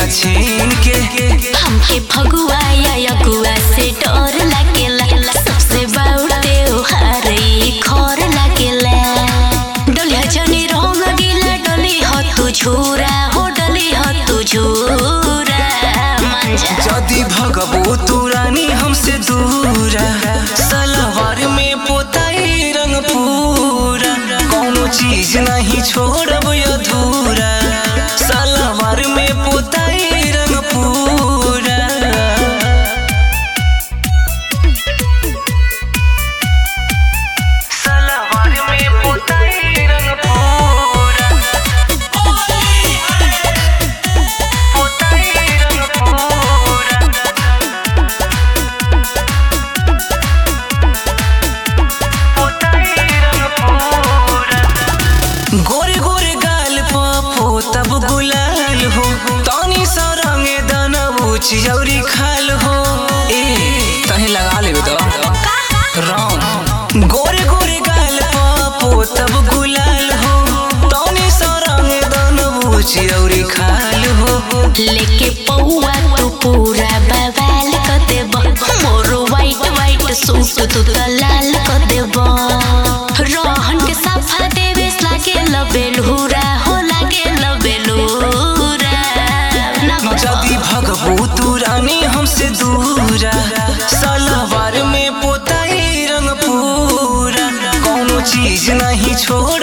छीन के हमके फगुआ या यगुआ से डर लागेला सबसे बाउटे हारे खर लागेला डलिया जनी रंग गिला डली ह तू झूरा हो डली ह तू झूरा मंजा जदी भगबो तू रानी हमसे दूरा सलवार में पोताई रंग पूरा कोनो चीज नहीं छोड़ब अधूरा सलवार में पोताई रंग पूरा सलवार में पोताई रंग पूरा पोताई रंग पूरा पोताई रंग पूरा गोरे गोरे गाल पो तब गुलाल हो तानी सा रंगे दाना चिजौरी खाल हो ए तहे लगा लेबे तो राम गोरे गोरे गाल पो तब गुलाल हो तानी सा रंगे दाना चिजौरी खाल हो लेके पौआ तू पूरा बवाल कर देब मोर वाइट वाइट सूट तू त लाल कर देब रहन के साफा देवे लागे लबेलहुरा हो लागे लबेलहुरा ना जदी भगबू तू रानी हमसे दूरा सलवार में पोताई रंग पूरा कोनो चीज नहीं छोड़